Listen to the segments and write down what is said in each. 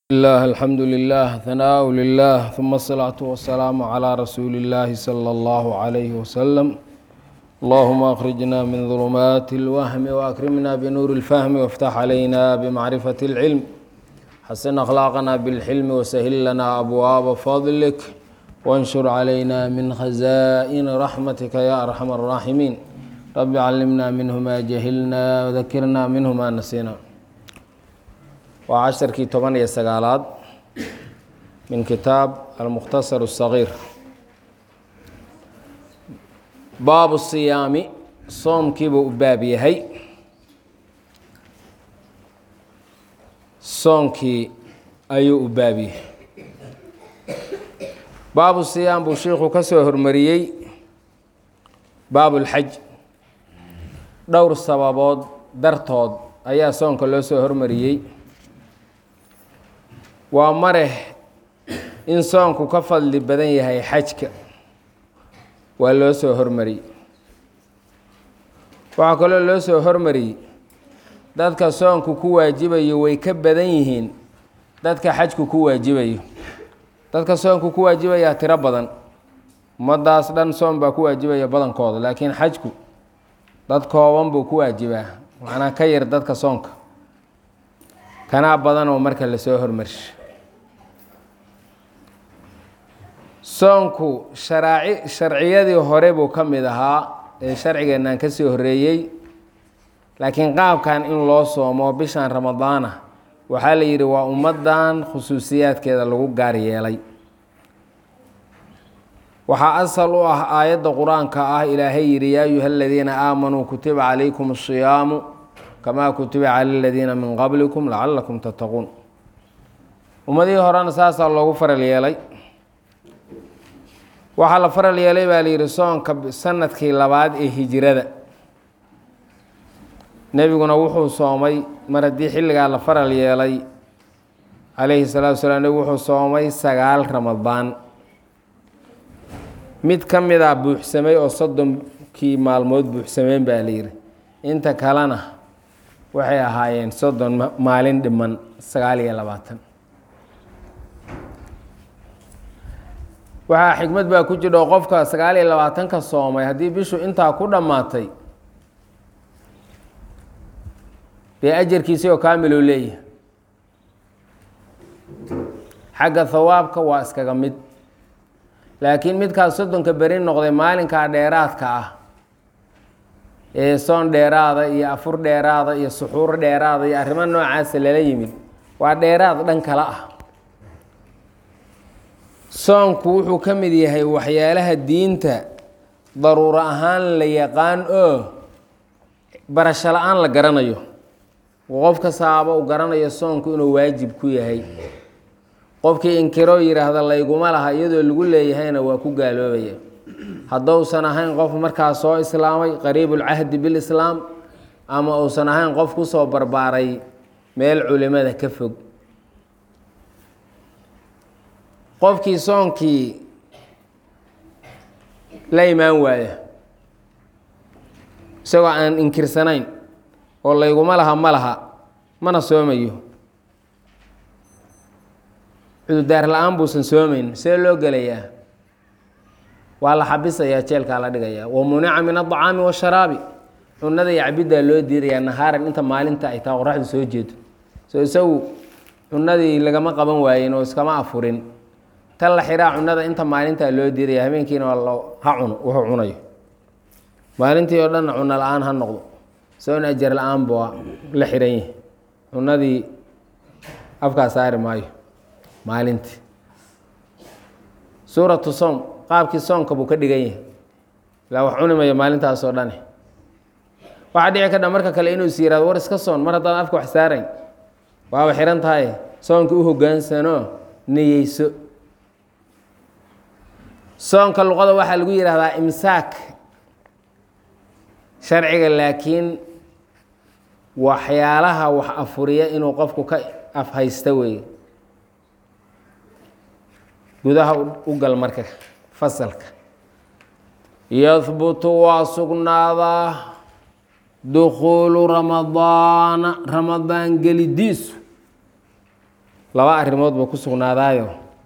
الله الحمد لله ثناء لله ثم الصلاة والسلام على رسول الله صلى الله عليه وسلم اللهم أخرجنا من ظلمات الوهم وأكرمنا بنور الفهم وافتح علينا بمعرفة العلم حسن أخلاقنا بالحلم وسهل لنا أبواب فضلك وانشر علينا من خزائن رحمتك يا أرحم الراحمين رب علمنا منه ما جهلنا وذكرنا منه ما نسينا waa casharkii toban iyo sagaalaad min kitaab almukhtasar الصagiir baabu siyaami soomkiibuu u baab yahay soonkii ayuu u baab yahay baabu siyaam buu shiikhuu ka soo hormariyey baab اlxaj dhowr sababood dartood ayaa soonka loo soo hormariyey waa mareh in soonku ka fadli badan yahay xajka waa loo soo hormariyey waxaa kaloo loo soo hormariyey dadka soonku ku waajibayo way ka badan yihiin dadka xajku ku waajibayo dadka soonku ku waajibayaa tiro badan ummadaas dhan soon baa ku waajibaya badankooda laakiin xajku dad kooban buu ku waajibaa macnaa ka yar dadka soonka kanaa badan oo marka lasoo hormarsha soonku sharaaci sharciyadii hore buu ka mid ahaa ee sharcigeennan ka sii horreeyey laakiin qaabkan in loo soomo bishan ramadaana waxaa la yidhi waa ummaddan khusuusiyaadkeeda lagu gaar yeelay waxaa asal u ah aayadda qur-aanka ah ilaahay yidhi yaa ayuha aladiina aamanuu kutiba calaykum asiyaamu kamaa kutiba cala aladiina min qablikum lacalakum tattaquun ummadihii horena saasaa loogu faral yeelay waxaa la faral yeelay baa la yidhi soonka sanadkii labaad ee hijirada nebiguna wuxuu soomay mar haddii xilligaa la faral yeelay calayhi salaatu wasalaam nebigu wuxuu soomay sagaal ramadaan mid ka mid a buuxsamay oo soddonkii maalmood buuxsameen baa la yidhi inta kalena waxay ahaayeen soddon maalin dhiman sagaal iyo labaatan waxaa xikmad baa ku jidha oo qofka sagaal iyo labaatanka soomay haddii bishu intaa ku dhammaatay dee ajarkiisii oo kaamiluu leeyahay xagga hawaabka waa iskaga mid laakiin midkaas soddonka beri noqday maalinkaa dheeraadka ah ee soon dheeraada iyo afur dheeraada iyo suxuur dheeraada iyo arrimo noocaasa lala yimid waa dheeraad dhan kale ah soonku wuxuu ka mid yahay waxyaalaha diinta daruuro ahaan la yaqaan oo barasho la-aan la garanayo qof kastaaba uu garanayo soonku inuu waajib ku yahay qofkii inkiroo yidhaahda layguma laha iyadoo lagu leeyahayna waa ku gaaloobaya haddousan ahayn qof markaa soo islaamay qariibulcahdi bilislaam ama uusan ahayn qof kusoo barbaaray meel culimada ka fog qofkii soonkii la imaan waaya isagoo aan inkirsanayn oo layguma laha ma laha mana soomayo cududaar la-aan buusan soomayn see loo gelayaa waa la xabisayaa jeelkaa la dhigayaa wa munica min adacaami washaraabi cunada iyo cabiddaa loo diidayaa nahaaran inta maalinta ay taa qoraxdu soo jeedo soo isagu cunadii lagama qaban waayen oo iskama afurin tan la xiraa cunada inta maalintaa loo diidaya habeenkiina waa ha cuno wuxuu cunayo maalintii oo dhanna cuno la-aan ha noqdo soon ajar la-aan bua la xiran yahi cunadii afkaa saari maayo maalintii suuratu soom qaabkii soonka buu ka dhigan yahay ilaa wax cuni mayo maalintaasoo dhane waxaa dhici kadha marka kale inuu is yihahdo war iska soon mar haddaan afka wax saarayn waaba xihan tahay soonka u hogaansanoo niyeyso soonka luqada waxaa lagu yidhaahdaa imsaak sharciga laakiin waxyaalaha wax afuriya inuu qofku ka afhaysta weeye gudaha u gal marka fasalka yahbutu waa sugnaadaa dukhuulu ramadaana ramadaan gelidiisu laba arrimood buu ku sugnaadaayo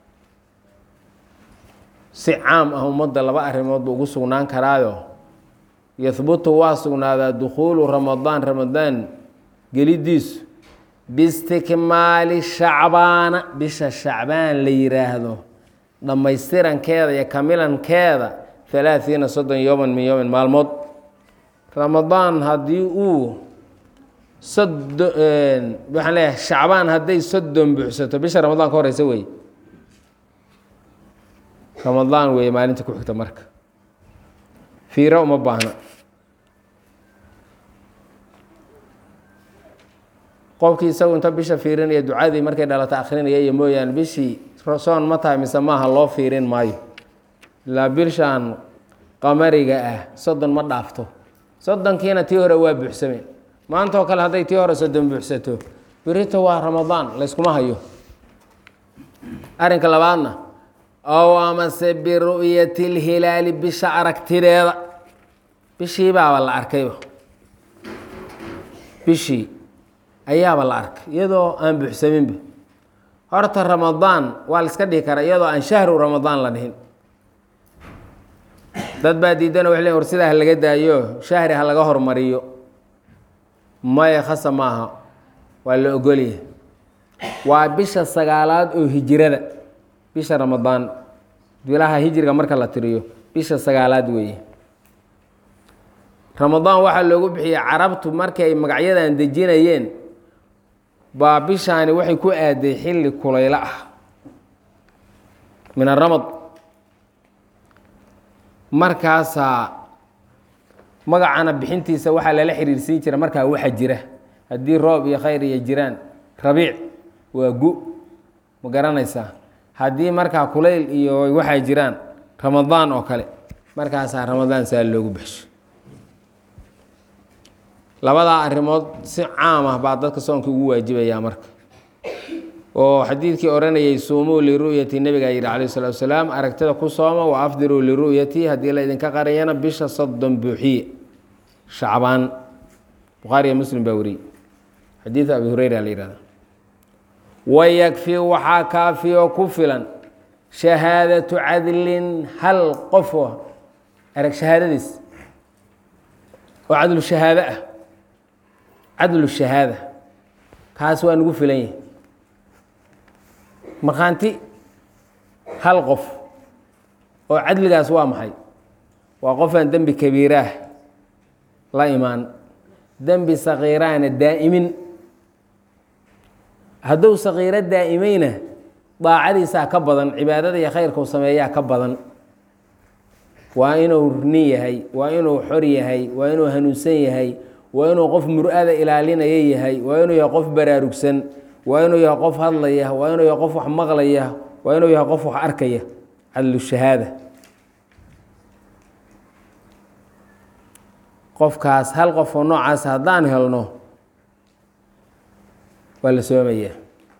si caam ah ummadda laba arrimood buu ugu sugnaan karaayo yahbutu waa sugnaadaa dukhuulu ramadaan ramadaan gelidiisu biistikmaali shacbaana bisha shacbaan la yiraahdo dhammaystirankeeda iyo kamilankeeda halaathiina soddon yooman min yoomin maalmood ramadaan haddii uu sodo waxaan leeyahay shacbaan hadday soddon buuxsato bisha ramadaan ka horeysa wey ramadaan weeye maalinta ku xigta marka fiiro uma baahna qofkii isagu inta bisha fiirinaya ducadii markay dhalata akrinaya iyo mooyaane bishii soon ma tahay mise maaha loo fiirin maayo ilaa bishaan qamariga ah soddon ma dhaafto soddonkiina tii hore waa buuxsameen maanta oo kale hadday tii hore soddon buuxsato berito waa ramadaan layskuma hayo arrinka labaadna ow amase biru'yati lhilaali bisha aragtideeda bishii baaba la arkayba bishii ayaaba la arkay iyadoo aan buuxsaminba horta ramadaan waa la iska dhihi karaa iyadoo aan shahru ramadaan la dhihin dad baa diidana waxay leeyiin war sidaa ha laga daayo shahri ha laga hormariyo maya khasa maaha waa la ogolyahay waa bisha sagaalaad oo hijirada bisha ramadaan bilaha hijriga marka la tiriyo bisha sagaalaad weeye ramadaan waxaa loogu bixiyey carabtu markii ay magacyadan dejinayeen baa bishaani waxay ku aaday xilli kulaylo ah min aramad markaasaa magacana bixintiisa waxaa lala xiriirsiin jira markaa waxa jira haddii roob iyo khayr iyo jiraan rabiic waa gu ma garanaysaa haddii markaa kulayl iyo waxaa jiraan ramadaan oo kale markaasaa ramadaan saa loogu baxsho labadaa arrimood si caam ah baa dadka soonka ugu waajibayaa marka oo xadiidkii odhanayay suumuu liru'yati nebigaa yidhi calayh salatu wasalaam aragtida ku sooma wa afdiruu liru'yati haddii la idinka qariyana bisha soddon buuxiye shacbaan bukhaariya muslim baa wariyey xadiida abi hureyra la yihahda wayakfi waxaa kaafiyoo ku filan shahaadatu cadlin hal qofoo arag shahaadadiis oo cadlu shahaado ah cadlu shahaada kaas waa nagu filan yahi markhaanti hal qof oo cadligaas waa maxay waa qofaan dembi kabiiraah la imaan dembi sakiiraana daa'imin hadduu sakiiro daa'imayna daacadiisaa ka badan cibaadada iyo khayrkau sameeyaa ka badan waa inuu nin yahay waa inuu xor yahay waa inuu hanuunsan yahay waa inuu qof mur-ada ilaalinaya yahay waa inuu yahay qof baraarugsan waa inuu yahay qof hadlaya waa inuu yahay qof wax maqlaya waa inuu yahay qof wax arkaya cadlu shahaada qofkaas hal qof oo noocaas haddaan helno waa la soomayaa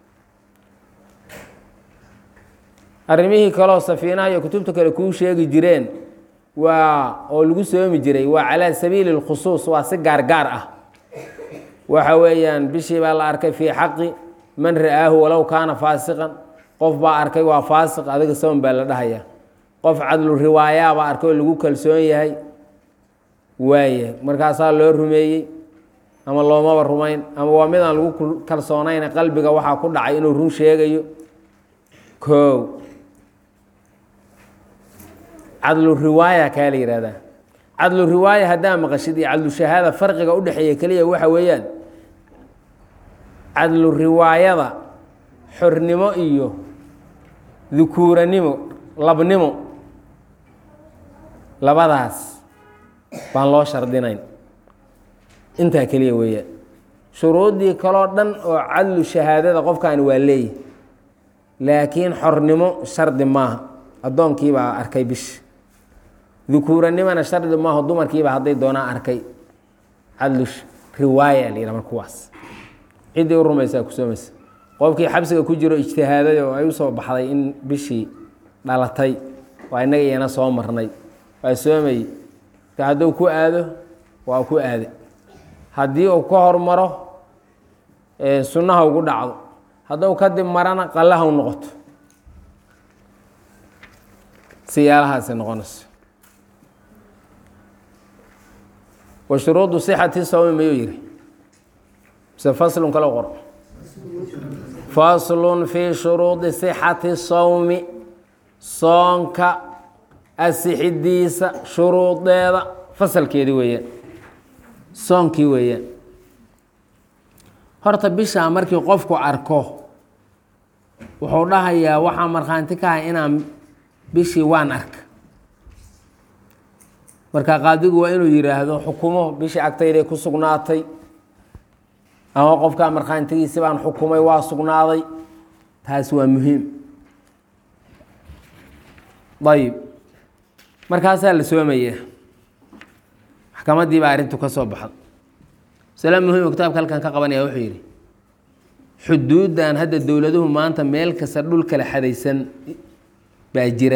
arrimihii kaleoo safiinaha iyo kutubta kale kuu sheegi jireen waa oo lagu soomi jiray waa calaa sabiili اlkhusuus waa si gaargaar ah waxa weeyaan bishii baa la arkay fii xaqi man ra'aahu walow kaana faasiqan qof baa arkay waa faasiq adiga soon baa la dhahaya qof cadlu riwaayaa baa arkay oo lagu kalsoon yahay waaya markaasaa loo rumeeyey ama loomaba rumayn ama waa midaan lagu kalsoonayn qalbiga waxaa ku dhacay inuu run sheegayo koow cadlu riwaaya kaa la yihahdaa cadlu riwaaya haddaa maqashid iyo cadlu shahaada farqiga udhexeeya keliya waxa weeyaan cadlu riwaayada xornimo iyo dukuuranimo labnimo labadaas baan loo shardinayn intaa keliya weeyaan shuruuddii kaloo dhan oo cadlu shahaadada qofkaani waa leeyahy laakiin xornimo shardi maaha addoonkiibaa arkay bish dukuuranimona shardi maaho dumarkiiba hadday doonaa arkay cadlu riwaaya la yidhaha mar kuwaas ciddii u rumaysaa ku soomaysa qofkii xabsiga ku jiro ijtihaaday oo ay usoo baxday in bishii dhalatay waa innaga iyana soo marnay waa soomayey marka hadduu ku aado waa ku aade haddii uu ka hormaro sunnaha ugu dhacdo haddou kadib marana qallaha u noqoto siyaalahaasi noqonayso wa shuruudu sixati sawmi mayuu yihi mise faslun kale qor faslun fii shuruudi sixati sawmi soonka asixidiisa shuruudeeda fasalkeedii weeyaan soonkii weeyaan horta bishaa markii qofku arko wuxuu dhahayaa waxaa markhaanti ka ahay inaan bishii waan arka marka qaadigu waa inuu yidhaahdo xukumo bishii agtayday ku sugnaatay ama qofkaa markhaantigiisi baan xukumay waa sugnaaday taasi waa muhiim ayib markaasaa la soomaya maxkamaddii baa arrintu ka soo baxda masale muhiim kitaabka halkan ka qabanaya wuxuu yidhi xuduuddan hadda dowladuhu maanta meel kasta dhul kala xadaysan baa jira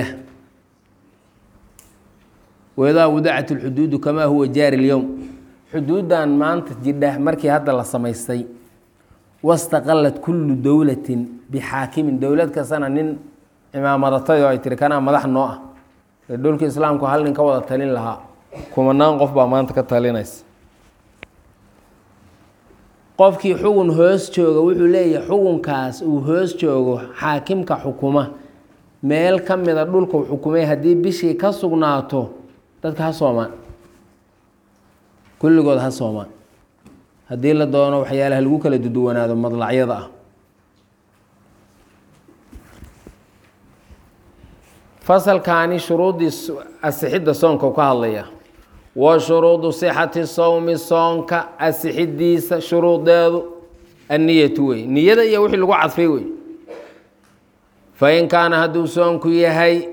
wadaa wadacat lxuduudu kamaa huwa jaari lyowm xuduuddan maanta jidha markii hadda la samaystay wastaqalat kullu dowlatin bixaakimin dowlad kastana nin cimaamadatay oo ay tiri kanaa madax noo ah ee dhulka islaamku hal nin ka wada talin lahaa kumanaan qof baa maanta ka talinaysa qofkii xugun hoos jooga wuxuu leeyahay xugunkaas uu hoos joogo xaakimka xukuma meel ka mida dhulkau xukumay haddii bishii ka sugnaato dadka ha soomaan kulligood ha soomaan haddii la doono waxyaalaha lagu kala duduwanaado madlacyada ah fasalkaani shuruuddii asixidda soonka ka hadlaya wa shuruudu sixati sowmi soonka asixidiisa shuruudeedu anniyatu wey niyada iyo wixii lagu cadfay wey fain kaana hadduu soonku yahay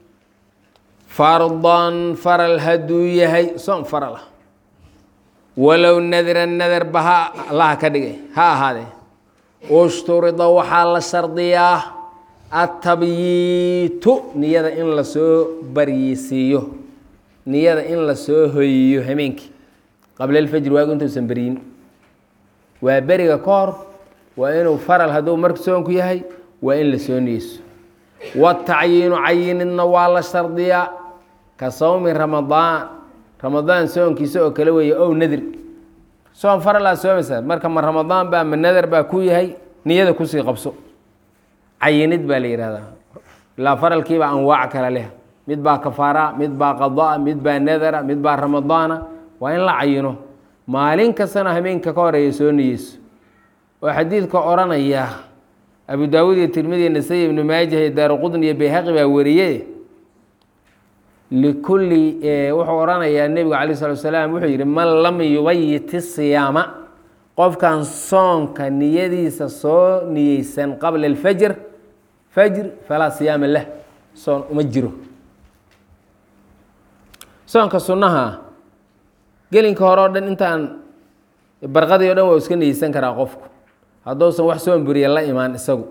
fardan faral hadduu yahay soon faral ah walow nadran nadarba ha allaha ka dhigay ha ahaadee ushturida waxaa la shardiyaa atabyiitu niyada in lasoo baryisiiyo niyada in lasoo hoyiyo hameenkii qabla alfajri waagu intuusan beryin waa beriga ka hor waa inuu faral hadduu marku soonku yahay waa in lasoo niyeyso watacyiinu cayinidna waa la shardiyaa ka sawmi ramadaan ramadaan soonkiisa oo kale weeye ow nadir soon faralaa soomaysaa marka ma ramadaan baa ma nadar baa ku yahay niyada kusii qabso cayinid baa la yihahdaa ilaa faralkiiba anwaac kale leh mid baa kafaara mid baa qadaa mid baa nadara mid baa ramadaana waa in la cayino maalin kastana hameenka ka horeeya soo niyeyso oo xadiidka odhanaya abu daawuud iyo tirmidi nasay ibnu maajah iyo daaruqudn iyo bayhaqi baa wariye likulli wuxuu odhanayaa nebigu calay salatu salaam wuxuu yidhi man lam yubayiti siyaama qofkan soonka niyadiisa soo niyeysan qabla alfajr fajr falaa siyaama lah soon uma jiro soonka sunnaha gelinka hore o dhan intaan barqadii o dhan waa iska niyeysan karaa qofku hadduusan wax soon buriya la imaan isagu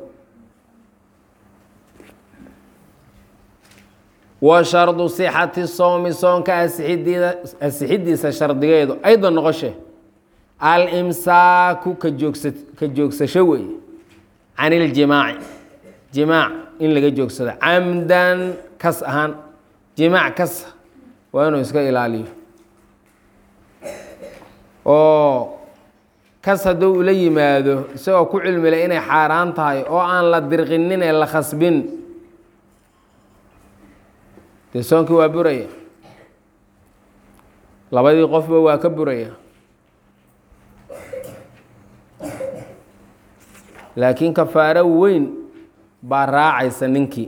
wa shardu sixati sowmi soonka asixidiisa shardigeedu aydan noqoshe alimsaaku ka joogsa ka joogsasho weeye can iljimaaci jimaac in laga joogsado camdan kas ahaan jimaac kas waa inuu iska ilaaliyo oo kas hadduu ula yimaado isagoo ku cilmile inay xaaraan tahay oo aan la dirqinin ee la khasbin dee soonkii waa buraya labadii qofba waa ka buraya laakiin kafaaro weyn baa raacaysa ninkii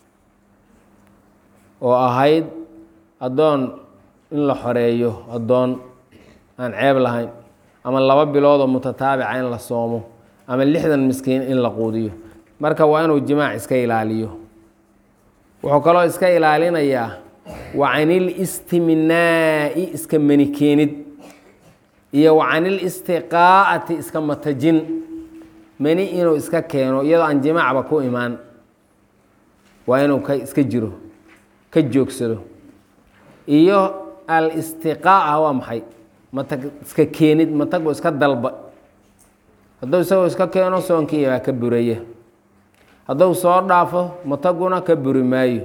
oo ahayd addoon in la xoreeyo addoon aan ceeb lahayn ama laba bilood oo mutataabica in la soomo ama lixdan miskiin in la quudiyo marka waa inuu jimaac iska ilaaliyo wuxuu kaloo iska ilaalinayaa wa canil istiminaa'i iska mani keenid iyo wa canil istiqaa'ati iska matajin mani inuu iska keeno iyadoo aan jimaacba ku imaan waa inuu ka iska jiro ka joogsado iyo al istiqaa'a waa maxay matag iska keenid matagoo iska dalba hadduu isagoo iska keeno soonkii baa ka buraya hadduu soo dhaafo mataguna ka buri maayo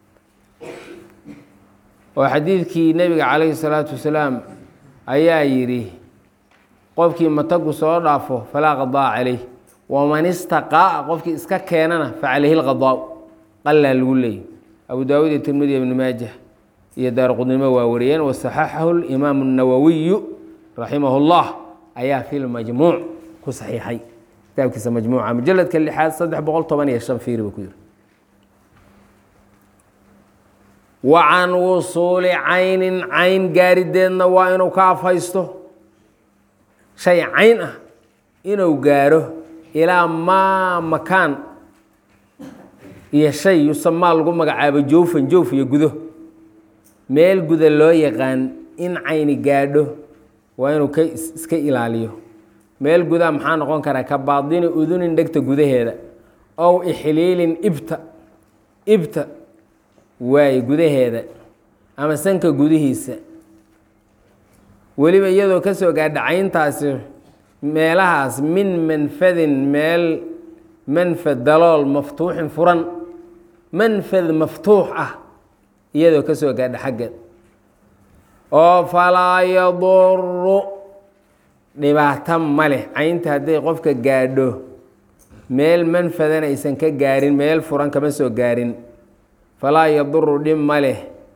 oo xadiidkii nebiga calayhi salaatu wasalaam ayaa yidhi qofkii matagu soo dhaafo falaa qadaa caleyh waman istaqaa'a qofkii iska keenana fa calayhi lqadaa qallaa lagu leeyay abu daawuud iyo tirmidi ibni maajah iyo daar qudnimo waa wariyeen wasaxaxahu limaamu nawowiyu raximah اllah ayaa fi lmajmuuc ku saxiixay kitaabkiisa majmuuca mujaladka lixaad saddex boqol toban iyo shan fiiri buu ku yiri wa can wusuuli caynin cayn gaarideedna waa inuu ka afhaysto shay cayn ah inuu gaaro ilaa maa makaan iyo shay yusamaa lagu magacaabo joofan joof iyo gudo meel guda loo yaqaan in cayni gaadho waa inuu ka iska ilaaliyo meel gudaa maxaa noqon karaa ka baadini udunin dhegta gudaheeda ow ixliilin ibta ibta waaye gudaheeda ama sanka gudihiisa weliba iyadoo ka soo gaadha cayntaasi meelahaas min manfadin meel manfad dalool maftuuxin furan manfad maftuux ah iyadoo ka soo gaadha xaggeed oo falaa yaduru dhibaato ma leh caynta hadday qofka gaadho meel manfadan aysan ka gaarin meel furan kama soo gaarin falaa yaduru dhib ma leh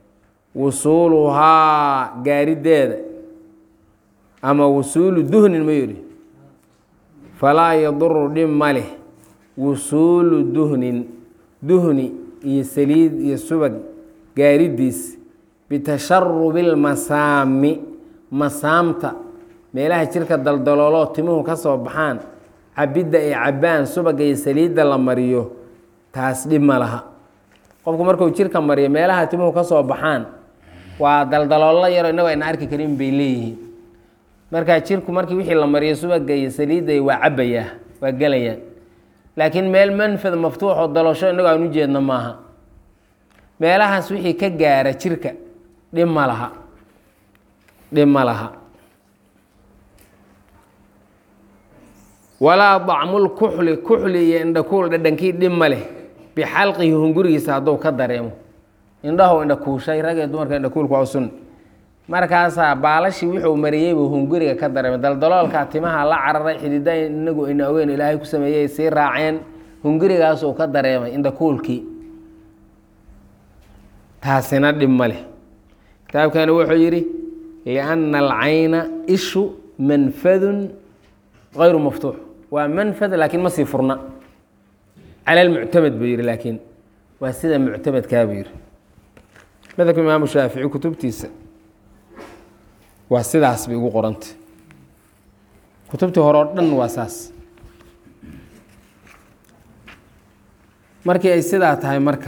wusuuluhaa gaarideeda ama wusuulu duhnin ma yidhi falaa yaduru dhib ma leh wusuulu duhnin duhni iyo saliid iyo subag gaaridiis bitasharubi lmasaami masaamta meelaha jirka daldalooloo timuhu ka soo baxaan cabidda ay cabbaan subaga iyo saliidda la mariyo taas dhib ma laha qofku markuu jirka mariyo meelaha timuhu ka soo baxaan waa daldaloolo yaro innagoo ayna arki karin bay leeyihiin markaa jirku markii wixii la mariyo subaga iyo saliidda waa cabbayaa waa gelayaan laakiin meel manfad maftuuxoo dalosho innagoo aan u jeedno maaha meelahaas wixii ka gaara jirka dhib ma laha dhib ma laha walaa dacmul kuxli kuxli iyo indhakuul dhadhankii dhib ma leh bixalqihi hungurigiisa hadduu ka dareemo indhahu indhakuushay ragee dumarka indhakuulku waa sun markaasaa baalashii wuxuu mariyey buu hunguriga ka dareemay daldaloolkaa timaha la cararay xidida inagu ayna ogeyn ilaahay ku sameeyey sii raaceen hungurigaasuu ka dareemay indhakuulkii taasina dhib ma leh kitaabkani wuxuu yidhi lianna alcayna ishu manfadun غayru maftuux waa manfad laakiin ma sii furna cala lmuctamad buu yihi laakiin waa sida muctamadkaa buu yihi madhabka imaamu shaafici kutubtiisa waa sidaas bay ugu qoranta kutubtii hore oo dhan waa saas markii ay sidaa tahay marka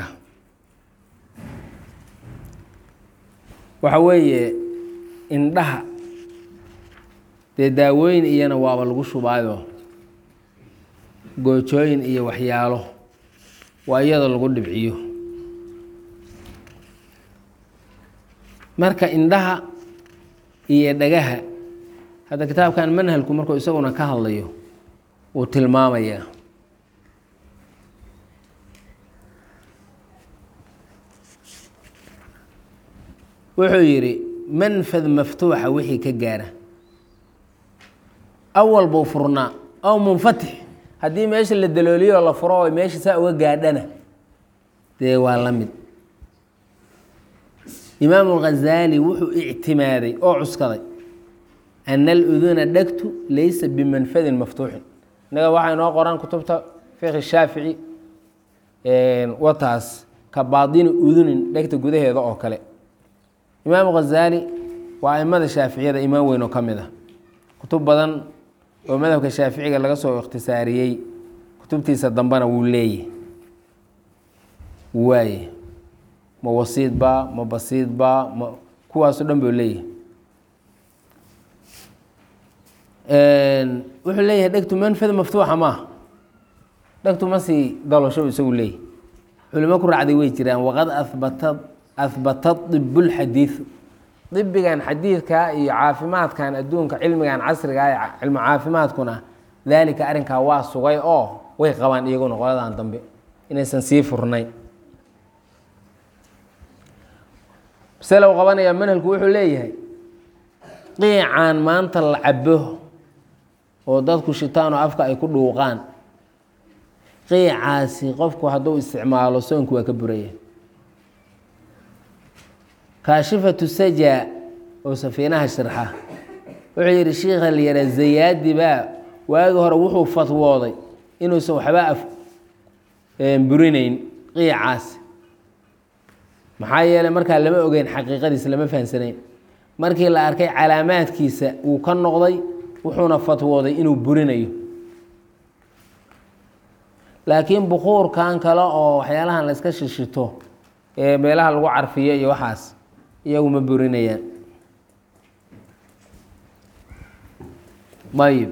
waxa weeye indhaha dee daawooyin iyana waaba lagu shubaayo goojooyin iyo waxyaalo waa iyadoo lagu dhibciyo marka indhaha iyo dhagaha hadda kitaabkan manhalku markuu isaguna ka hadlayo wuu tilmaamayaa wuxuu yidhi manfad maftuuxa wixii ka gaara awal buu furnaa aw munfatix haddii meesha la dalooliyo la furo oo meesha saa uga gaadhana dee waa la mid imaamu ghazaali wuxuu ictimaaday oo cuskaday ana aluduna dhegtu laysa bimanfadin maftuuxin innaga waxaa inoo qoran kutubta fiqhi shaafici wataas ka baadini udunin dhegta gudaheeda oo kale imaamu ghazaali waa aimada shaaficiyada imaam weyn oo ka mid ah kutub badan oo madhabka shaaficiga laga soo ikhtisaariyey kutubtiisa dambena wuu leeyahy waaye ma wasiidba ma basiidba ma kuwaaso dhan buu leeyahay wuxuu leeyahay dhegtu manfad maftuuxa maaha dhegtu ma sii dalosho isagu leeyahy culimo ku raacday way jiraan waqad abata ahbata ibulxadiidu dibigan xadiidka iyo caafimaadkan adduunka cilmigan casriga ee cilmu caafimaadkuna daalika arrinkaa waa sugay oo way qabaan iyaguna qoladan dambe inaysan sii furnayn masalow qabanaya manhalku wuxuu leeyahay qiicaan maanta la cabo oo dadku shitaan oo afka ay ku dhuuqaan qiicaasi qofku hadduu isticmaalo soonku waa ka buraya kaashifatu saja oo safiinaha shirxa wuxuu yidhi shiikha la yahaa zayaadi baa waagi hore wuxuu fatwooday inuusan waxba af burinayn qiicaasi maxaa yeeley markaa lama ogeyn xaqiiqadiisa lama fahamsanayn markii la arkay calaamaadkiisa wuu ka noqday wuxuuna fatwooday inuu burinayo laakiin bukuurkan kale oo waxyaalahan la iska shishito ee meelaha lagu carfiyo iyo waxaas iyagu ma burinayaan ayib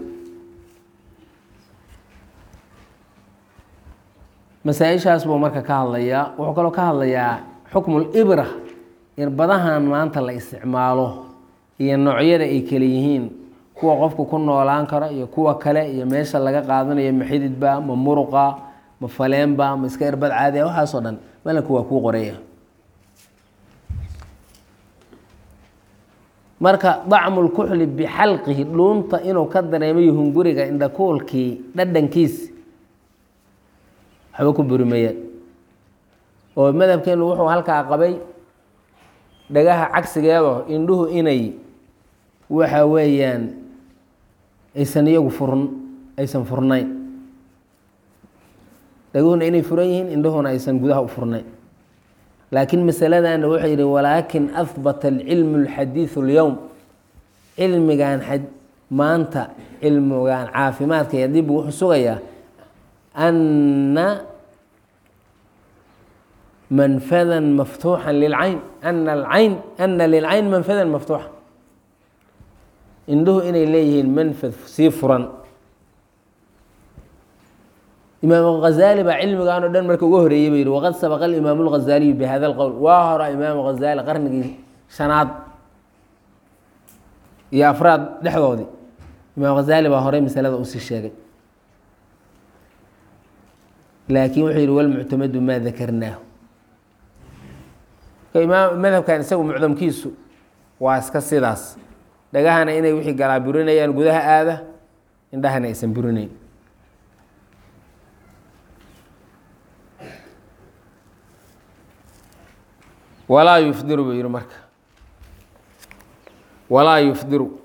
masaa-ishaas buu marka ka hadlayaa wuxuu kaloo ka hadlayaa xukmul ibra irbadahan maanta la isticmaalo iyo noocyada ay kale yihiin kuwa qofku ku noolaan karo iyo kuwa kale iyo meesha laga qaadanayo ma xididba ma muruqa ma faleenba ma iska irbad caadiya waxaasoo dhan malanku waa kuu qoreya marka dacmulkuxli bixalqihi dhuunta inuu ka dareemayo hunguriga indhakuulkii dhadhankiis waxba ku burimayaan oo madhabkeenu wuxuu halkaa qabay dhagaha cagsigeedo indhuhu inay waxa weeyaan aysan iyagu furn aysan furnayn dhaguhuna inay furan yihiin indhuhuna aysan gudaha u furnayn laakiin masaladana wuxuu yidhi walaakin ahbata alcilmu alxadiidu اlyowm cilmigan maanta cilmigan caafimaadka iyo dib wuxuu sugayaa ana manfada maftuuxa lilcayn ana alcayn ana lilcayn manfadan maftuuxa indhuhu inay leeyihiin manfad sii furan imaam hazali baa cilmigan o dhan marka uga horeeyey ba yihi waqad sabaqa alimaam اlghazaliyu bihada اlqowl waa hora imaam hazali qarnigii shanaad iyo afraad dhexdoodii imaam hazali baa horey masalada usii sheegay laakiin wuxuu yihi walmuctamadu maa dakarnaahu imaam madhabkan isagu mucdamkiisu waa iska sidaas dhagahana inay wixii galaa burinayaan gudaha aada indhahana aysan burinayn walaa yufdiru buu yihi marka walaa yufdiru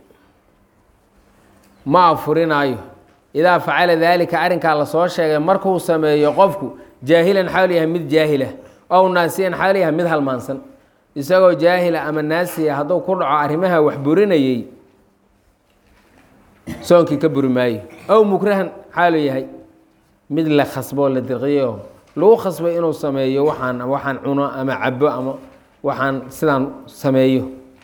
ma afurinaayo idaa facala daalika arrinkaa lasoo sheegay markuu sameeyo qofku jaahilan xaal yahay mid jaahilah ow naasiyan xaal yahay mid halmaansan isagoo jaahila ama naasiya hadduu ku dhaco arrimaha wax burinayey soonkii ka buri maayo ow mukrahan xaalu yahay mid la khasboo la dirqiyo lagu khasbay inuu sameeyo waxaan waxaan cuno ama cabo ama waxaan sidaan sameeyo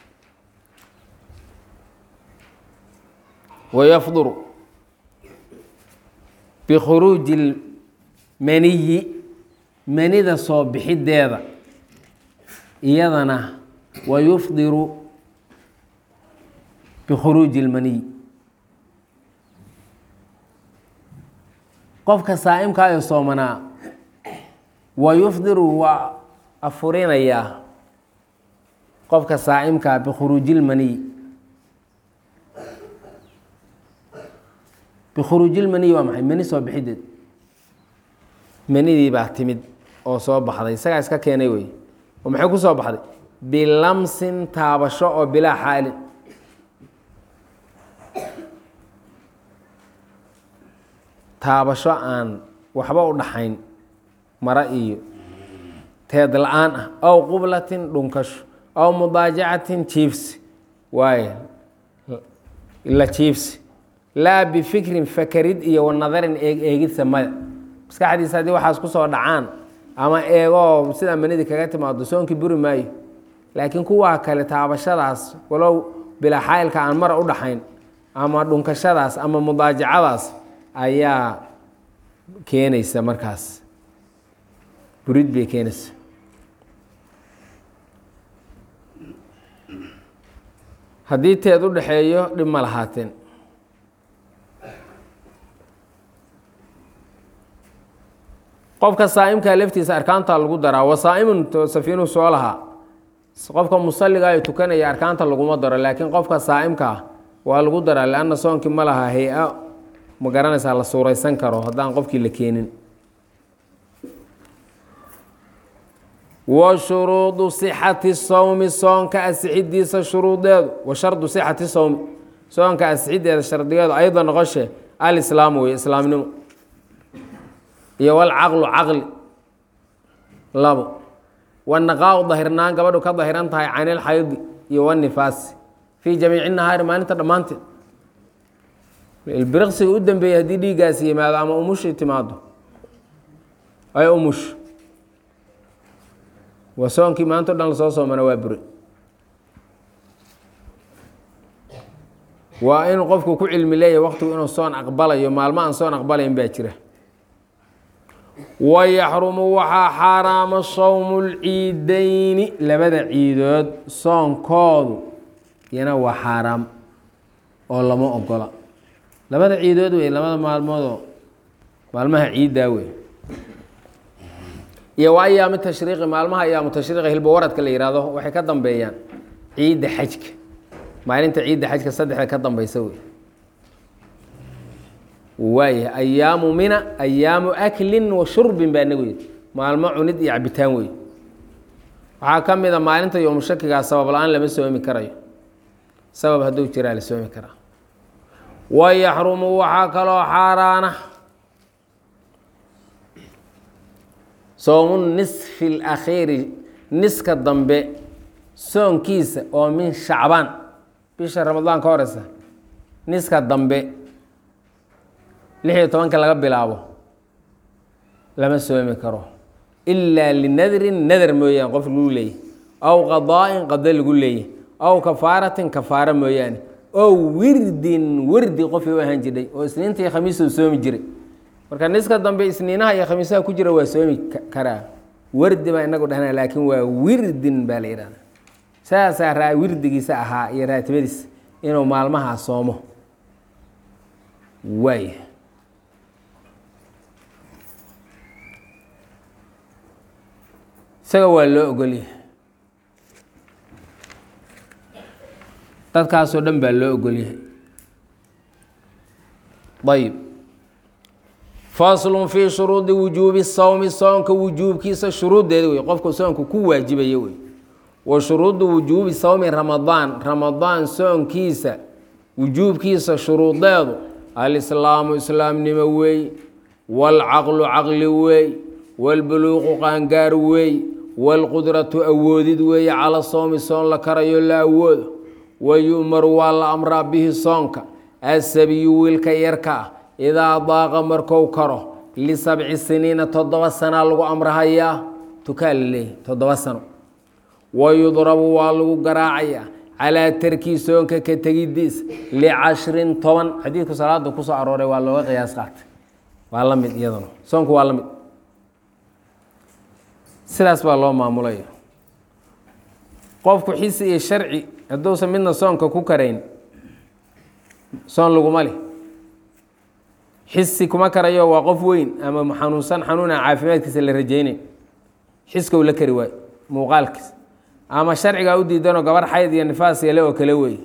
wayafduru bikhuruuji lmaniyi manida soo bixideeda iyadana wayufdiru bikhuruuji اlmaniy qofka saa'imkaayo soomanaa wayufdiru waa afurinayaa qofka saa'imkaa bikhuruuji اlmaniy bikhuruuji lmaniy waa maxay mani soo bixideed manidii baa timid oo soo baxday isagaa iska keenay wey oo maxay ku soo baxday bilamsin taabasho oo bilaa xaalin taabasho aan waxba u dhaxayn mara iyo teed la-aan ah ow qublatin dhunkasho ow mudaajacatin jiifsi waaye la jiifsi laa bifikrin fakerid iyo wanadarin eeg eegidsa maya maskaxdiisa haddii waxaas ku soo dhacaan ama eegoo sidaa manidii kaga timaado soonkii buri maayo laakiin kuwaa kale taabashadaas walow bilaa xaayilka aan mara u dhaxayn ama dhunkashadaas ama mudaajacadaas ayaa keenaysa markaas burid bay keenaysa haddii teed u dhaxeeyo dhib ma lahaateen qofka saa'imkaa laftiisa arkaanta lagu daraa wasaa'imun safiinuhu soo lahaa qofka musalliga ee tukanaya arkaanta laguma daro laakiin qofka saa'imka ah waa lagu daraa lianna soonkii ma laha hay-a ma garanaysaa la suuraysan karo haddaan qofkii la keenin wa shuruudu sixati sowmi soonka asixidiisa shuruudeedu wa shardu sixati sowmi soonka asixideeda shardigeedu ayada noqoshe alislaamu wey islaamnimo iyo walcaqlu caqli labo wanaqaa-u dahirnaan gabadhu ka dahiran tahay can ilxaydi iyo wanifaasi fii jamiici nahaari maalinta dhammaanteed ilbiriqsiga u dambeeyey haddii dhiiggaasi yimaado ama umushi timaado ay umush waa soonkii maanta o dhan lasoo soomana waa bure waa inuu qofku ku cilmi leeyahay waqtigu inuu soon aqbalayo maalmo aan soon aqbalayn baa jira wayaxrumu waxaa xaaraama sowmu lciidayni labada ciidood soonkoodu iyana waa xaaraam oo lama ogola labada ciidood wey labada maalmoodoo maalmaha ciiddaa wey iyo wa ayaami tashriiqi maalmaha ayaamu tashriiqi hilba waradka la yihahdo waxay ka dambeeyaan ciidda xajka maalinta ciidda xajka saddexda ka dambeysa wey waaya ayaamu mina ayaamu aklin wa shurbin baa nagu yidhi maalmo cunid iyo cabitaan wey waxaa ka mid a maalinta yowmushakigaa sabab la-aan lama soomi karayo sabab hadduu jiraa la soomi karaa wayaxrumu waxaa kaloo xaaraana soomu nisfi اlakhiiri niska dambe soonkiisa oo min shacbaan bisha ramadaan ka horeysa niska dambe lix iyo tobanka laga bilaabo lama soomi karo ilaa linadrin nadar mooyaane qof lagu leeyahy aw qadaa'in qado lagu leeyahy aw kafaaratin kafaaro mooyaane oo wirdin wirdi qofii u ahaan jiray oo isniinta iyo khamiista u soomi jiray marka niska dambe isniinaha iyo khamiisaha ku jira waa soomi karaa wardi baa inagu dhahna laakiin waa wirdin baa la yidhahda saasaa raa wirdigiisa ahaa iyo raatibadiisa inuu maalmahaa soomo waay isaga waa loo ogolyahay dadkaasoo dhan baa loo ogolyahay ayb faslun fii shuruudi wujuubi sawmi soonka wujuubkiisa shuruuddeeda wey qofku soonku ku waajibaya wey wa shuruudu wujuubi sawmi ramadaan ramadaan soonkiisa wujuubkiisa shuruudeedu alislaamu islaamnimo weey waalcaqlu caqli weey waalbuluuqu qaangaar weey waalqudratu awoodid weeye cala soomi soon la karayo la awoodo wayu'maru waa la amraa bihi soonka asabiyu wiilka yarka ah idaa daaqa markou karo lisabci siniina toddoba sanaa lagu amrahayaa tukaa la leeyahy toddoba sano wayudrabu waa lagu garaacayaa calaa tarkii soonka ka tegidiis licashrin toban xadiidku salaada kusoo arooray waa looga qiyaas qaatay waa la mid iyaduna soonku waa la mid sidaas baa loo maamulaya qofku xisi iyo sharci hadduusan midna soonka ku karayn soon laguma leh xisi kuma karayo waa qof weyn ama xanuunsan xanuuna caafimaadkiisa la rajeynayn xiska u la kari waayo muuqaalkiisa ama sharcigaa u diidanoo gabar xayd iyo nifaas yale oo kale weeye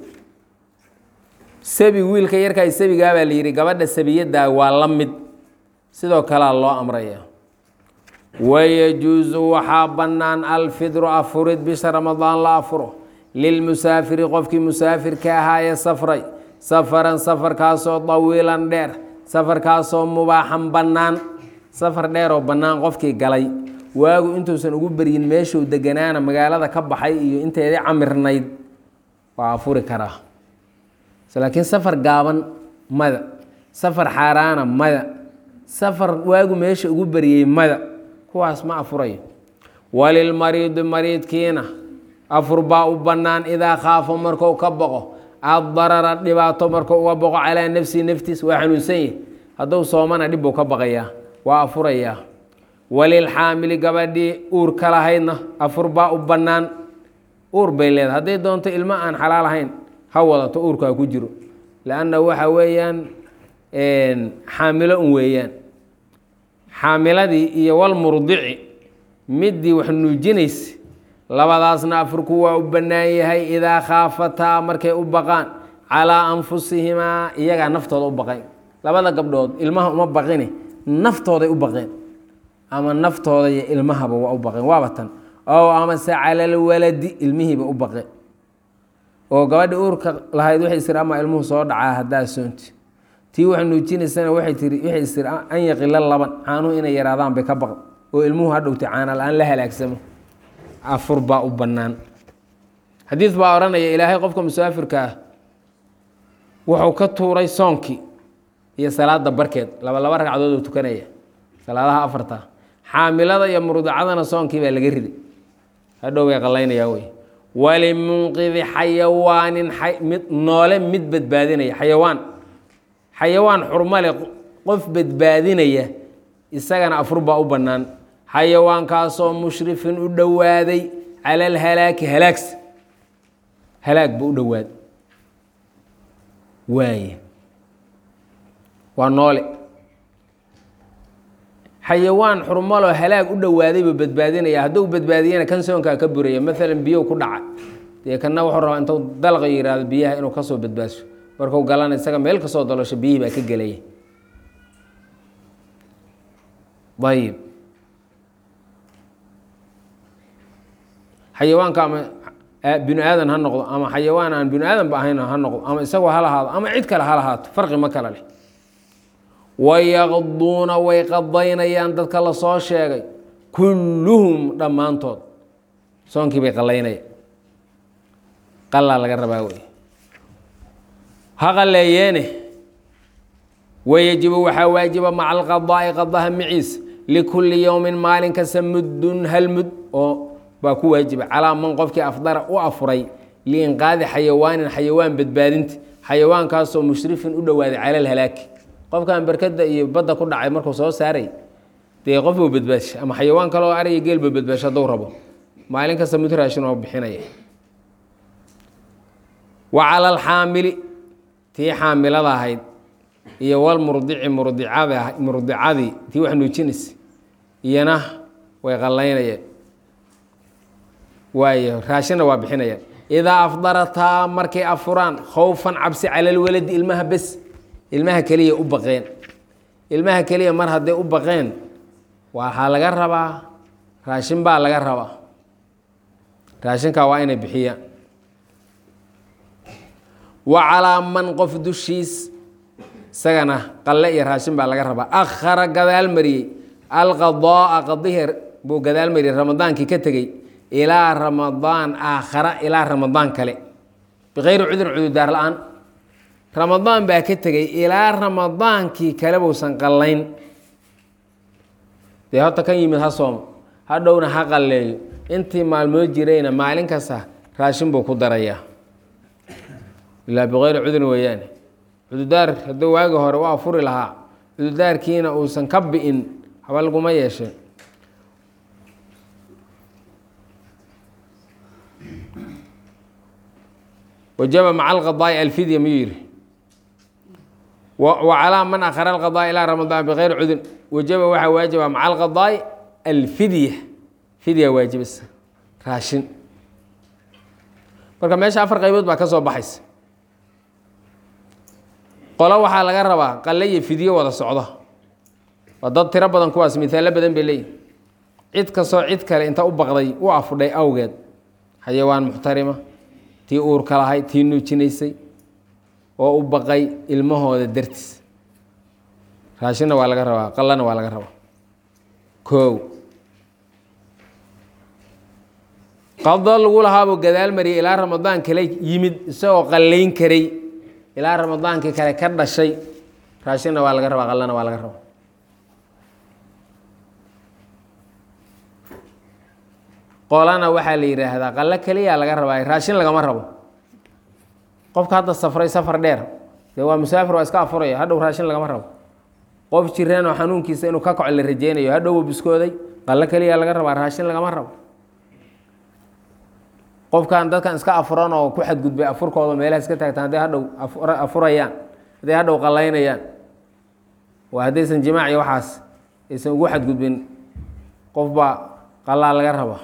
sabi wiilka yarkaa sabigaabaa la yidhi gabadha sabiyaddaa waa la mid sidoo kalea loo amraya wayajuusu waxaa bannaan alfidru afurid bisha ramadaan la afuro lilmusaafiri qofkii musaafirka ahaa ee safray safaran safarkaasoo dawiilan dheer safarkaasoo mubaaxan bannaan safar dheer oo bannaan qofkii galay waagu intuusan ugu beryin meeshuu deganaana magaalada ka baxay iyo inteedii camirnayd waa afuri karaa laakiin safar gaaban mada safar xaaraana mada safar waagu meesha ugu beryey mada kuwaas ma afurayo walilmariidi mariidkiina afur baa u bannaan idaa khaafa marku ka boqo addarara dhibaato marku uga boqo calaa nafsihi naftiis waa xanuunsan yahi hadduu soomana dhib buu ka baqayaa waa afurayaa walilxaamili gabadhii uur ka lahaydna afur baa u bannaan uur bay leedahay hadday doonto ilmo aan xalaal ahayn ha wadato uurkaa ku jiro lanna waxa weeyaan xaamilo un weeyaan xaamiladii iyo walmurdici middii wax nuujinaysa labadaasna afurku waa u bannaan yahay idaa khaafataa markay u baqaan calaa anfusihimaa iyagaa naftooda u baqayn labada gabdhood ilmaha uma baqine naftooday u baqeen ama naftooda iyo ilmahaba waa u baqeen waaba tan ow amase calalwaladi ilmihiiba u baqeen oo gabadhi uurka lahayd waxay tiri ama ilmuhu soo dhacaa haddaa soonti tii wax nuujinaysana waxay tiri waxay tiri an yaqila laban caanuhu inay yaraadaan bay ka baqan oo ilmuhu hadhowtay caana la-aan la halaagsamo afur baa u bannaan xadiid baa odhanaya ilaahay qofka musaafirka ah wuxuu ka tuuray soonkii iyo salaada barkeed laba laba ragcadood oo tukanaya salaadaha afarta xaamilada iyo murdacadana soonkii baa laga riday hadhow bay qalaynayaa wey walimunqidi xayawaanin mid noole mid badbaadinaya xayawaan xayawaan xurmale qof badbaadinaya isagana afur baa u bannaan xayawaankaasoo mushrifin u dhowaaday cala alhalaaki halaagsa halaag buu u dhowaaday waaye waa noole xayawaan xurmaloo halaag u dhowaaday buu badbaadinaya hadduu badbaadiyana kan soonkaa ka buraya maalan biyow ku dhaca dee kana wuxuu rabaa intuu dalqa yihahdo biyaha inuu kasoo badbaasho markuu galana isaga meel kasoo dalosho biyihii baa ka gelaya ayib xayawaanka ama binu aadan ha noqdo ama xayawaan aan binu aadanba ahayn ha noqdo ama isagoo ha lahaado ama cid kale ha lahaato farqi ma kale leh wayaqduuna way qadaynayaan dadka la soo sheegay kulluhum dhammaantood soonkii bay qalaynaya qalaa laga rabaa wey ha qaleeyeene wayajibu waxaa waajiba maca alqadaa'i qadaha maciis likulli yowmin maalin kasta muddun hal mud oo baa ku waajiba calaa man qofkii afdara u afuray liinqaadi xayawaanin xayawaan badbaadinta xayawaankaasoo mushrifin u dhowaaday cala alhalaaki qofkan berkada iyo badda ku dhacay markuu soo saaray dee qof buu badbaasha ama xayawaan kaleo ariya geel buu badbaasha hadduu rabo maalin kasta mud raashin oo bixinaya wa cala alxaamili tii xaamilada ahayd iyo walmurdici murdicada murdicadii tii wax nuujinaysa iyana way qallaynayeen waayo raashinna waa bixinayaan idaa afdarataa markay afuraan khowfan cabsi cala alwaladi ilmaha bes ilmaha keliya u baqeen ilmaha keliya mar hadday u baqeen waxaa laga rabaa raashin baa laga rabaa raashinkaa waa inay bixiyaan wa calaa man qof dushiis isagana qalle iyo raashin baa laga rabaa akhara gadaal mariyey alqadaaa qadihii buu gadaal mariyey ramadaankii ka tegey ilaa ramadaan aakhara ilaa ramadaan kale bikayri cudurin cudurdaar la-aan ramadaan baa ka tegey ilaa ramadaankii kale buusan qallayn dee horta kan yimid ha soomo hadhowna ha qalleeyo intii maalmood jirayna maalin kasta raashin buu ku darayaa ilaa bikayri cudurin weeyaane cudurdaar hadduu waagi hore u afuri lahaa cudurdaarkiina uusan ka bi'in haba laguma yeeshee wajaba maca alqadaa'i alfidya miyuu yihi wa calaa man akhara alqadaa'i ilaa ramadaan bikayri cudun wajaba waxaa waajiba maca alqadaa'i alfidya fidya waajibasa raashin marka meesha afar qaybood baa ka soo baxaysa qolo waxaa laga rabaa qalle iyo fidyo wada socdo waa dad tiro badan kuwaas mihaalo badan bay leeyihin cid kastoo cid kale inta u baqday u afudhay awgeed xayawaan muxtarima tii uurka lahayd tii nuujinaysay oo u baqay ilmahooda dartiis raashinna waa laga rabaa qallana waa laga rabaa koow qado lagu lahaabuu gadaal mariyay ilaa ramadaan kale yimid isagoo qallayn karay ilaa ramadaankii kale ka dhashay raashinna waa laga rabaa qallana waa laga rabaa qolana waxaa la yidhaahdaa qallo keliya laga rabaa raashin lagama rabo qofka hadda safray safar dheer dee waa musaafir waa iska afuraya hadhow raashin lagama rabo qof jireen oo xanuunkiisa inuu ka kaco la rajeynayo hadhow uu biskooday qallo keliya laga rabaa raashin lagama rabo qofkan dadkan iska afuran oo ku xadgudbay afurkooda meelaha iska taagtaan hadday hadhow afurayaan hadday hadhow qallaynayaan waa haddaysan jimaac iyo waxaas aysan ugu xadgudbin qofbaa qalaa laga rabaa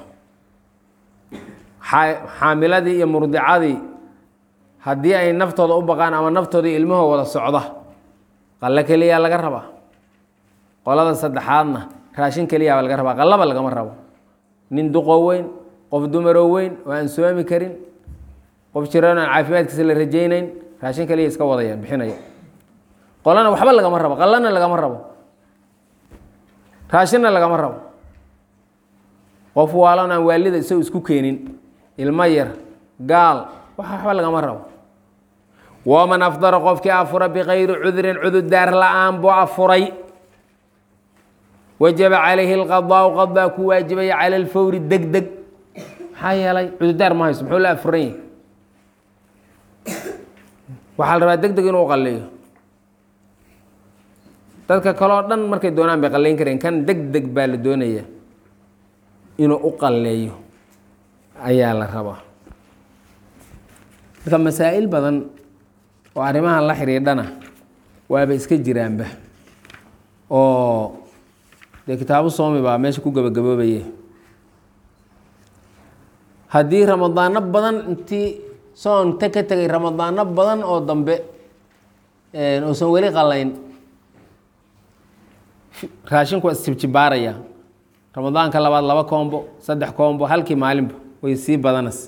xaamiladii iyo murdicadii haddii ay naftooda u baqaan ama naftooda ilmahoo wada socda qallo keliyaa laga rabaa qolada saddexaadna raashin keliyaaba laga rabaa qallaba lagama rabo nin duqoo weyn qof dumaroo weyn oo aan soomi karin qof jiraan aan caafimaadkiisa la rajaynayn raashin keliya iska wadaya bixinaya qolana waxba lagama rabo qallana lagama rabo raashinna lagama rabo qof waalan aan waalida isagoo isku keenin ilmo yar gaal wax waxba lagama rabo waman afdara qofkii afura bikayri cudurin cududaar la-aan buu afuray wajaba calayhi alqadaau qadaa ku waajibaya cala alfawri deg deg maxaa yeelay cududaar ma hayso muxuu la afuran yahi waxaa la rabaa deg deg inuu qalleeyo dadka kaleo dhan markay doonaan bay qalleyn kareen kan deg deg baa la doonaya inuu u qalleeyo ayaa la rabaa marka masaa'il badan oo arrimahan la xidhiidhana waaba iska jiraanba oo dee kitaabu soomi baa meesha ku gabagaboobaye haddii ramadaano badan intii soonta ka tegay ramadaano badan oo dambe uusan weli qalayn raashinku waa isjibjibaaraya ramadaanka labaad laba koombo saddex koombo halkii maalinba way sii badanas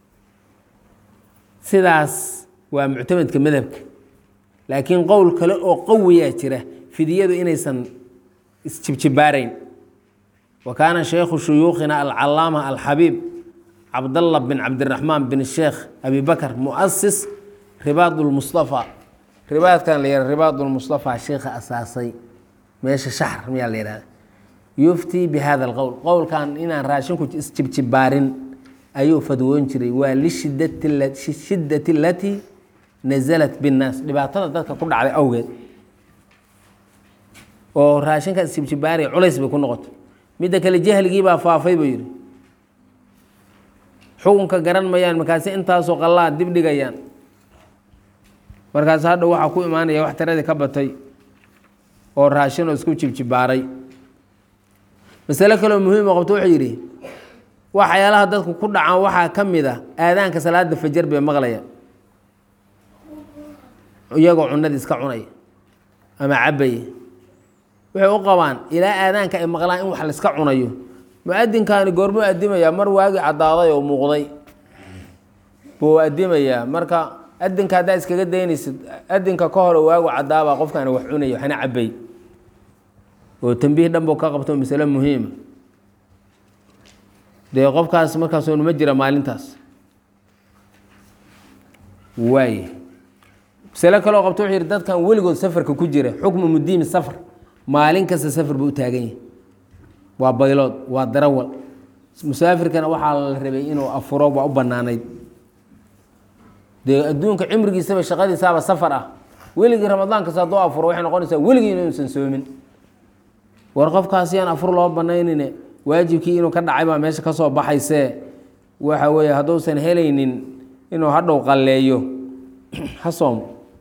sidaas waa muctamadka madhabka laakiin qowl kale oo qawiyaa jira fidiyadu inaysan isjibjibaarayn wa kaana shaykhu shuyuukhina alcalaama alxabiib cabdallah bin cabdiraxmaan bin sheekh abi bakr muasis ribaad lmustafa ribaadkan la yihah ribaad lmustafa sheekha asaasay meesha shaxr miyaa la yihahda yuftii bi hada alqowl qowlkan inaan raashinku isjibjibaarin ayuu fadwoon jiray waa lishiddati alatii nasalat binnaas dhibaatada dadka ku dhacday awgeed oo raashinka isjibjibaariya culays bay ku noqotay midda kale jahligii baa faafay buu yidhi xukunka garan mayaan markaasi intaasoo qallaa dib dhigayaan markaas hadha waxaa ku imaanaya wax tiradii ka batay oo raashin oo isku jibjibaaray masale kaleo muhiima qabto wuxuu yidhi waxyaalaha dadku ku dhacaan waxaa ka mid a aadaanka salaada fajar bay maqlaya iyagoo cunadii iska cunaya ama cabaya waxay u qabaan ilaa aadaanka ay maqlaan in wax laiska cunayo mu-adinkaani goormuu adimayaa mar waagii caddaaday oo muuqday buu adimayaa marka adinka haddaa iskaga daynaysid adinka ka hore waagu caddaabaa qofkaani wax cunaya waxna cabay oo tambiih dhan buu ka qabto masale muhiima dee qofkaas markaas ma jira maalintaas waay masale kaloo qabto wuxuu yihi dadkan weligood safarka ku jira xukmu mudiimi safar maalin kasta safar buu u taagan yahay waa baylood waa darawal musaafirkana waxaa la rabay inuu afuro waa u banaanayd dee adduunka cimrigiisaba shaqadiisaaba safar ah weligii ramadaan kasta hadduu afuro waxay noqonaysaa weligii inuusan soomin war qofkaas yaan afur loo banaynine waajibkii inuu ka dhacay baa meesha ka soo baxaysee waxa weeye hadduusan helaynin inuu hadhow qalleeyo ha soomo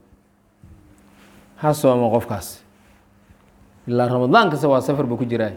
ha soomo qofkaas ilaa ramadaan kasta waa safar buu ku jiraa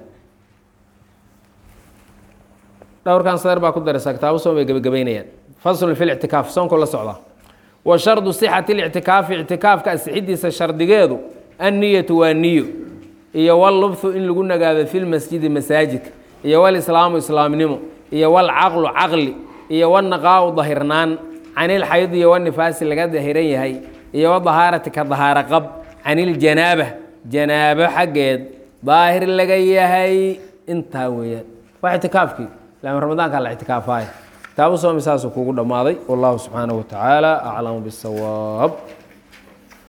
dhowrkan sadar baa ku daraysaa kitaabo soom bay gebagabaynayaan faslun fi lictikaaf soonku la socdaa wa shardu sixati lictikaafi ictikaafka asixidiisa shardigeedu anniyatu waa niyo iyo wallubthu in lagu nagaado fi lmasjidi masaajidka iyo walislaamu islaamnimo iyo walcaqlu caqli iyo wanaqaau dahirnaan can ilxayd iyo wanifaasi laga dahiran yahay iyo wadahaarati ka dahaaro qab can iljanaaba janaabo xaggeed daahir laga yahay intaa weeyaan waa ictikaafkii laama ramadaanka la ictikaafaaya kitaabu soomi saasuu kugu dhammaaday wallahu subxaanahu wa tacaala aclamu bisawaab